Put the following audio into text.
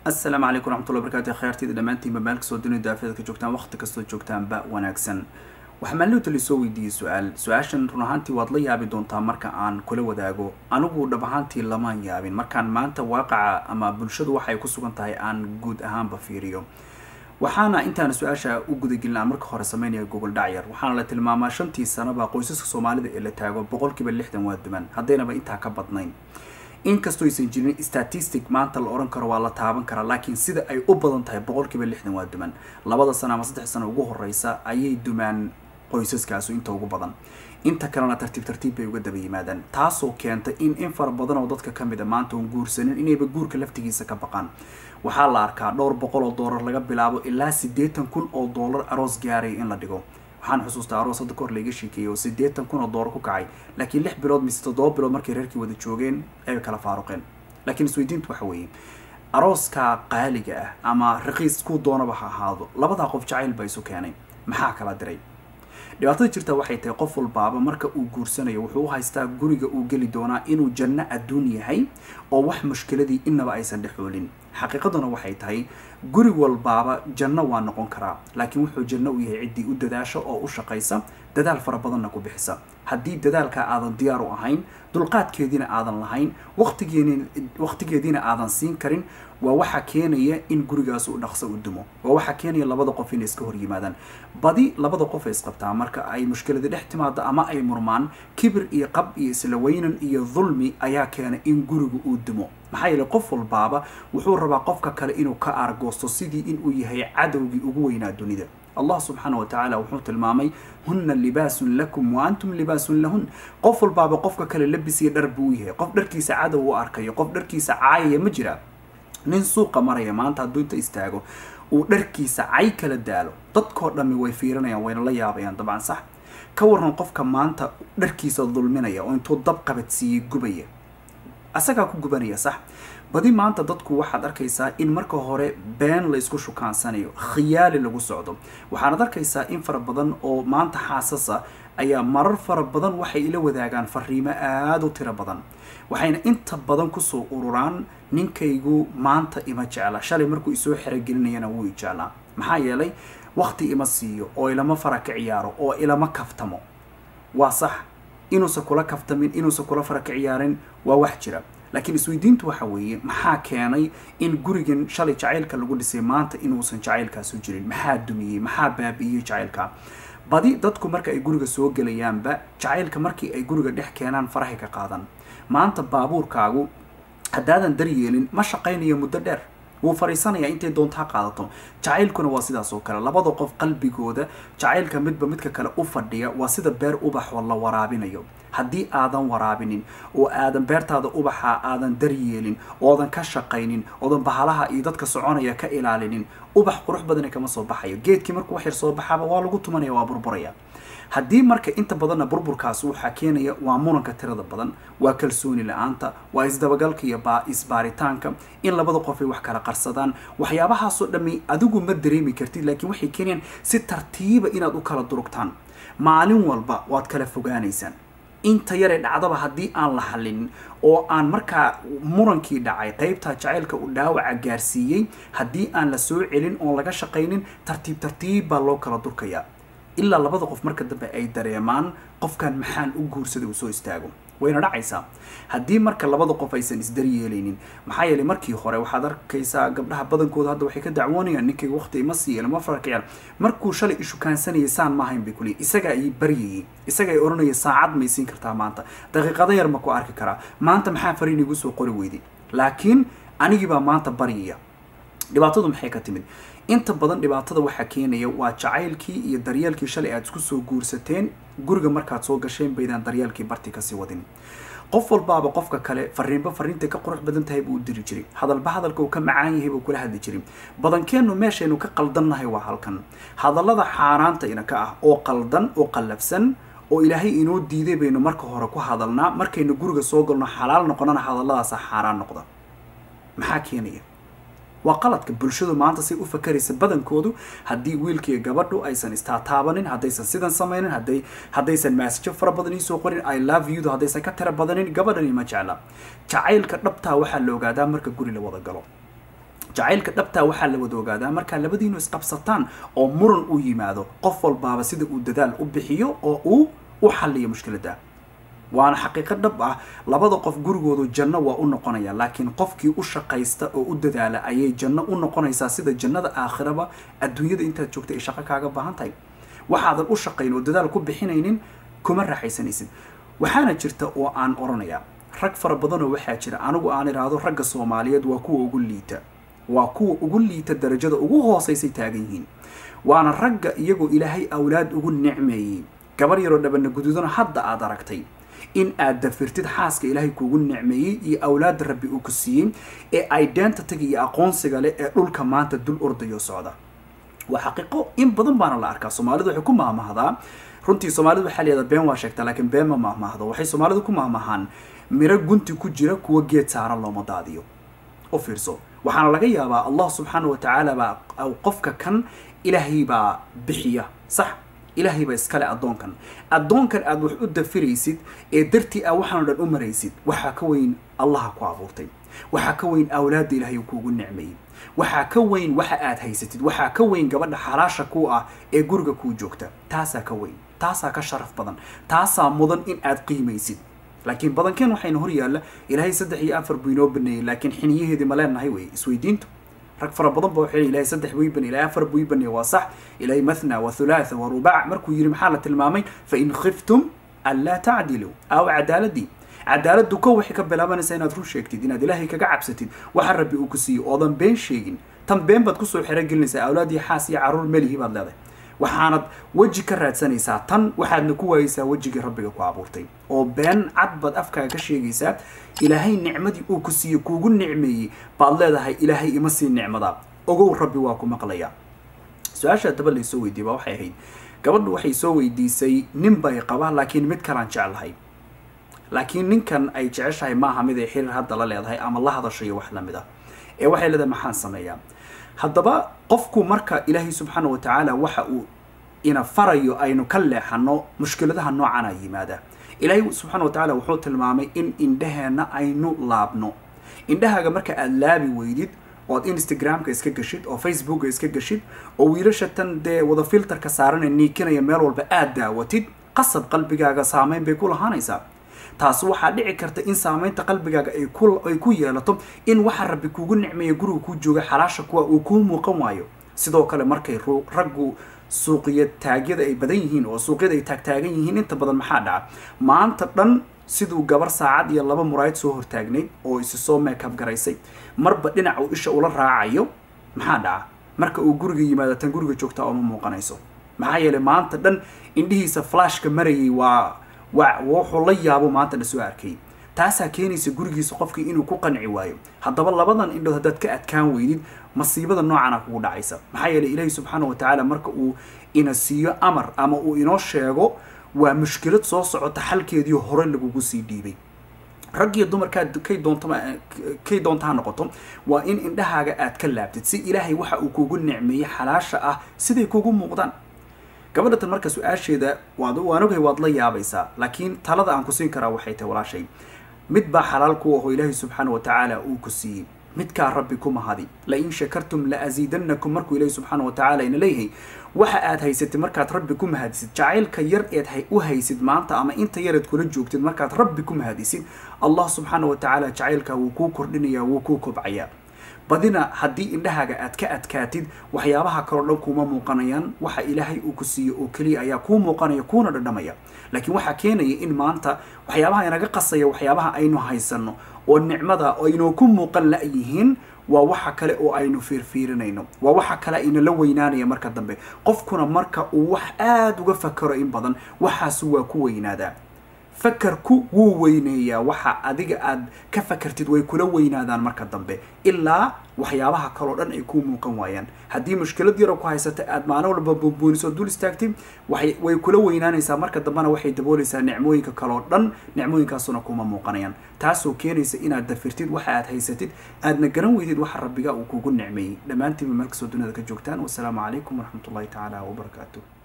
asalaamu calaykum waraxmatullahi barakaatu kheyrtida dhammaantiinba meel kastoo dunida daafeeda ka joogtaan waqti kastoo joogtaanba wanaagsan waxaa maalinta lisoo weydiiyey su-aal su-aashan run ahaantii waad la yaabi doontaa marka aan kula wadaago anigu dhab ahaantii lamaan yaabin markaan maanta waaqaca ama bulshadu waxay ku sugan tahay aan guud ahaanba fiiriyo waxaana intaana su-aasha u gudagelin aan marka hore sameynaya gogol dhacyar waxaana la tilmaamaa shantii sanaba qoysaska soomaalida ee la taago boqolkiiba lixdan waa duman haddaynaba intaa ka badnayn inkastoo aysan jirin statistic maanta la ohan karo waa la taaban karaa laakiin sida ay u badan tahay boqolkiiba lixdan waa duman labada sano ama saddex sano ugu horeysa ayay dumaan qoysaskaasu inta ugu badan inta kalena tartiib tartiib bay uga daba yimaadaan taasoo keenta in in fara badan oo dadka ka mid a maanta oon guursanin inayba guurka laftigiisa ka baqaan waxaa la arkaa dhowr boqol oo doolar laga bilaabo ilaa siddeetan kun oo doolar aroos gaaraya in la dhigo waxaan xusuustaa aroos hadda kahor laiga sheekeeyay oo siddeetan kun oo doolar ku kacay laakiin lix bilood mise toddoba bilood markay reerkii wada joogeen ayba kala faaruqeen laakiin isweydiintu waxa weeye arooskaa qaaliga ah ama raqiis kuu doonaba ha ahaado labadaa qof jacayl baa isu keenay maxaa kala diray dhibaatada jirta waxay tahay qof walbaaba marka uu guursanayo wuxuu u haystaa guriga uu geli doonaa inuu janno adduun yahay oo wax mushkiladii inaba aysan dhexoolin xaqiiqaduna waxay tahay guri walbaaba janno waa noqon karaa laakiin wuxuu janno u yahay ciddii u dadaasha oo u shaqaysa dadaal fara badanna ku bixisa haddii dadaalkaa aadan diyaar u ahayn dulqaadkeediina aadan lahayn waqtigeediina aadan siin karin waa waxaa keenaya in gurigaas uu dhaqso u dumo waa waxaa keenaya labada qof inay iska hor yimaadaan badi labada qof ay isqabtaa marka ay mushkilada dhex timaado ama ay murmaan kibir iyo qab iyo isla weynan iyo dulmi ayaa keena in guriga uu dumo maxaa yeele qof walbaaba wuxuu rabaa qofka kale inuu ka aargoosto sidii inuu yahay cadowgii ugu weynaa dunida allah subxaana wa tacaala wuxuu tilmaamay hunna libaasun lakum wa antum libaasun lahun qof walbaaba qofka kale labisiya dhar buu u yahay qof dharkiisa cadow u arkayo qof dharkiisa caayaya ma jira nin suuqa maraya maanta hadduu inta istaago uu dharkiisa cay kala daalo dadkoo dhammi way fiirinayaan wayna la yaabayaan dabcan sax ka waran qofka maanta dharkiisa dulminaya oo intuu dab qabadsiiyey gubaya asagaa ku gubanaya sax badi maanta dadku waxaad arkaysaa in marka hore been la isku shukaansanayo khiyaali lagu socdo waxaanad arkaysaa in fara badan oo maanta xaasasa ayaa marar fara badan waxay ila wadaagaan fariimo aada u tiro badan waxayna inta badan kusoo ururaan ninkaygu maanta ima jecla shalay markuu isoo xerogelinayana wuu i jeclaa maxaa yeelay waqti ima siiyo oo ilama fara ka ciyaaro oo ilama kaftamo waa sax inuusan kula kaftamin inuusan kula fara ka ciyaarin waa wax jira laakiin isweydiintu waxa weeye maxaa keenay in gurigan shalay jacaylka lagu dhisay maanta inuusan jacaylkaasu jirin maxaa dumiyey maxaa baabi'iyey jacaylka badi dadku marka ay guriga soo gelayaanba jacaylka markii ay guriga dhex keenaan farahay ka qaadan maanta baabuurkaagu haddaadan daryeelin ma shaqaynayo muddo dheer wuu fariisanayaa intay doonto ha qaadato jacaylkuna waa sidaas oo kale labada qof qalbigooda jacaylka midba midka kale u fadhiya waa sida beer ubaxoo la waraabinayo haddii aadan waraabinin oo aadan beertaada ubaxa aadan daryeelin oodan ka shaqaynin oodan bahalaha iyo dadka soconaya ka ilaalinin ubax qurux badana kama soo baxayo geedkii markuu wax yar soo baxaaba waa lagu tumanaya waa burburaya haddii marka inta badanna burburkaas waxaa keenaya waa muranka tirada badan waa kalsooni la-aanta waa isdabagalka iyo isbaaritaanka in labada qof ay wax kala qarsadaan waxyaabahaasoo dhammi adigu ma dareemi kartid laakiin waxay keenayaan si tartiiba inaad u kala durugtaan maalin walba waad kala fogaanaysaan inta yaree dhacdaba haddii aan la hallinin oo aan markaa murankii dhacay qeybtaa jacaylka uu dhaawaca gaarsiiyey haddii aan la soo celin oon laga shaqaynin tartiib tartiib baa loo kala durkayaa ilaa labada qof marka dambe ay dareemaan qofkan maxaan u guursaday uu soo istaago wayna dhacaysaa haddii marka labada qof aysan isdaryeelaynin maxaa yeelay markii hore waxaad arkaysaa gabdhaha badankooda hadda waxay ka dacwoonayaan ninkayga waqti ima siiya lama farkayaan markuu shalay ishukaansanayay saan maahayn bay kuleey isagaa ii baryayay isagaa i odhanaya saacad may siin kartaa maanta daqiiqada yar ma ku arki karaa maanta maxaa fariin igu soo qori weyday laakiin anigii baa maanta baryaya dhibaatadu maxay ka timid inta badan dhibaatada waxaa keenaya waa jacaylkii iyo daryeelkii shalay aad isku soo guursateen guriga markaad soo gasheen baydaan daryeelkii barti kasii wadin qof walbaaba qofka kale fariinba fariintay ka qurux badan tahay buu u diri jiray hadalba hadalka uu ka macaan yahay buu kula hadli jiray badankeennu meeshaynu ka qaldannahay waa halkan hadallada xaaraanta ina ka ah oo qaldan oo qallafsan oo ilaahay inoo diiday baynu marka hore ku hadalnaa markaynu guriga soo galno xalaal noqonana hadalladaasa xaaraan noqda maxaa keenaya waa qaladka bulshadu maanta say u fakaraysa badankoodu haddii wiilkiiyo gabadhu aysan istaataabanin haddaysan sidan samaynin haday haddaysan maasajo fara badan iisoo qorin i love youdu haddaysan ka tira badanin gabadhani ma jecla jacaylka dhabtaa waxaa la ogaadaa marka guri la wada galo jacaylka dhabtaa waxaa la wada ogaadaa markaa labadiinu isqabsataan oo muran u yimaado qof walbaaba sida uu dadaal u bixiyo oo uu u xalliyo mushkiladda waana xaqiiqo dhab ah labada qof gurigoodu janno waa u noqonaya laakiin qofkii u shaqaysta oo u dadaala ayay janno u noqonaysaa sida jannada aakhiraba adduunyada intaad joogta ay shaqo kaaga baahan tahay waxaadan u shaqayn oo dadaal ku bixinaynin kuma raaxaysanaysid waxaana jirta oo aan oranayaa rag fara badanoo waxaa jira anigu aan idhaahdo ragga soomaaliyeed waa kuwa ugu liita waa kuwa ugu liita darajada ugu hoosaysay taagan yihiin waana ragga iyagoo ilaahay awlaad ugu nicmeeyey gabar yaroo dhabana guduudana hadda aad aragtay in aad dafirtid xaaska ilaahay kuugu nicmeeyey iyo awlaadda rabbi uu ku siiyey ee identityga iyo aqoonsiga leh ee dhulka maanta dul ordayo socda waa xaqiiqo in badan baana la arkaa soomaalidu waxay ku mahmahdaa runtii soomaalidu waxaa layihahdaa been waa sheegtaa laakiin been ma mahmahdo waxay soomaalidu ku mahmahaan miro gunti ku jira kuwa geed saaran looma daadiyo u fiirso waxaana laga yaabaa allah subxaana wa tacaala baa qofka kan ilaahay baa bixiya sax ilaahay baa iskale addoonkan addoonkan aad wax u dafiraysid ee dartii aa waxaano dhan u maraysid waxaa ka weyn allaha ku abuurtay waxaa ka weyn awlaadda ilaahay kuugu nicmeeyey waxaa ka weyn waxa aad haysatid waxaa ka weyn gabadha xalaasha ku ah ee guriga kuu joogta taasaa ka weyn taasaa ka sharaf badan taasaa mudan in aad qiimaysid laakiin badankeen waxayna hor yaalla ilaahay saddex iyo afar buu inoo baneeyey laakiin xiniyaheedii ma leenahay wey isweydiintu rag fara badan ba waxay ilahay saddex buu ibaney ilahay afar buu ibaney waa sax ilahay mathna wa thulaatha wa rubac markuu yidhi maxaa la tilmaamay fa in khiftum an laa tacdiluu aaw cadaaladii cadaaladdu ko waxay ka bilaabanaysaa inaad run sheegtid inaad ilaahay kaga cabsatid waxa rabbi uu ku siiyey oodan been sheegin tan been baad kusoo xerogelinaysaa awlaad iyo xaas iyo carruur melihi baad leedahay waxaanad weji ka raadsanaysaa tan waxaadna ku waayeysaa wejigii rabbiga ku abuurtay oo been cad baad afkaaga ka sheegaysaa ilaahay nicmadii uu ku siiyey kuugu nicmeeyey baad leedahay ilaahay ima sii nicmada ogow rabbi waa ku maqlaya su-aasha daba laysoo weydiiyey baa waxay ahayd gabadhu waxay soo weydiisay nin bay qaba laakiin mid kalaan jeclahay laakiin ninkan ay jeceshahay maaha mid ay xiriir hadda la leedahay ama la hadashayo wax lamid ah ee waxay leedahay maxaan sameeyaa haddaba qofku marka ilaahay subxaana wa tacaala waxa uu ina farayo aynu ka leexano mushkiladaha noocana yimaada ilaahay subxaana wa tacaala wuxuu tilmaamay in indhaheenna aynu laabno indhahaaga marka aada laabi weydid ood instagramka iska gashid oo facebooka iska gashid oo wiilasha tan dee wada filterka saaran ee niikinaya meel walba aada daawatid qasab qalbigaaga saameyn bay ku lahaanaysaa taasi waxaa dhici karta in saameynta qalbigaaga ay ku ay ku yeelato in waxa rabbi kuugu nicmeeya guriga kuu jooga xalaasha kuwa uu kuu muuqan waayo sidoo kale markay raggu suuqiya taagyada ay badan yihiin oo suuqyada ay taagtaagan yihiin inta badan maxaa dhaca maanta dhan siduu gabar saacad iyo laba muraayad soo hortaagnayd oo isi soo meekab garaysay marba dhinac uu isha ula raacayo maxaa dhaca marka uu guriga yimaado tan guriga joogtaa ooma muuqanayso maxaa yeelay maanta dhan indhihiisa flashka marayay waa wa wuxuu la yaabo maanta la soo arkay taasaa keenaysa gurigiisa qofkii inuu ku qanci waayo haddaba labadan indhood haddaad ka adkaan weydid masiibada noocana kugu dhacaysa maxaa yeelay ilaahi subxaana wa tacaala marka uu ina siiyo amar ama uu inoo sheego waa mushkilad soo socota xalkeedii hore lagugu sii dhiibay rag iyo dumarkaad kay doontama kay doonta ha noqoto waa in indhahaaga aad ka laabtid si ilaahay waxa uu kugu nicmeeyey xalaasha ah siday kugu muuqdaan gabadhatan marka su-aasheeda waad waan ogahay waad la yaabaysaa laakiin talada aan ku siin karaa waxay tahay walaashay mid baa xalaal ku ahoo ilaahay subxaana wa tacaala uu ku siiyey midkaa rabbi ku mahadi la in shakartum la asiidanakum markuu ilaahi subxaana wa tacaala ina leeyahay waxa aad haysatid markaad rabbi ku mahadisid jacaylka yar eed u haysid maanta ama inta yareed kula joogtid markaad rabbi ku mahadisid allah subxaana wa tacaala jacaylkaa wuu kuu kordhinayaa wuu kuu kobcayaa badina haddii indhahaaga aad ka adkaatid waxyaabaha kaloo dhan kuuma muuqanayaan waxa ilaahay uu ku siiyo oo keliya ayaa kuu muuqanaya kuuna dhadhamaya laakiin waxaa keenaya in maanta waxyaabaha inaga qasaya waxyaabaha aynu haysano oo nicmada aynoo ku muuqan la-yihiin waa waxa kale oo aynu fiirfiirinayno waa waxa kale ayna la weynaanaya marka dambe qofkuna marka uu wax aada uga fakaro in badan waxaasu waa ku weynaadaa fakarku wuu weyneeyaa waxa adiga aad ka fakartid way kula weynaadaan marka dambe ilaa waxyaabaha kaloo dhan ay kuu muuqan waayaan haddii mushkilad yaro ku haysata aad maalin walba buunbuuniso dul istaagtid way kula weynaanaysaa marka dambena waxay daboolaysaa nicmooyinka kaloo dhan nicmooyinkaasuna kuma muuqanayaan taasoo keenaysa inaad dafirtid waxa aad haysatid aadna garan weydid waxa rabbiga uu kugu nicmeeyey dhammaantiinba meel kastoo dunida ka joogtaan wasalaamu calaykum waraxmat ullahi tacaala wabarakaatu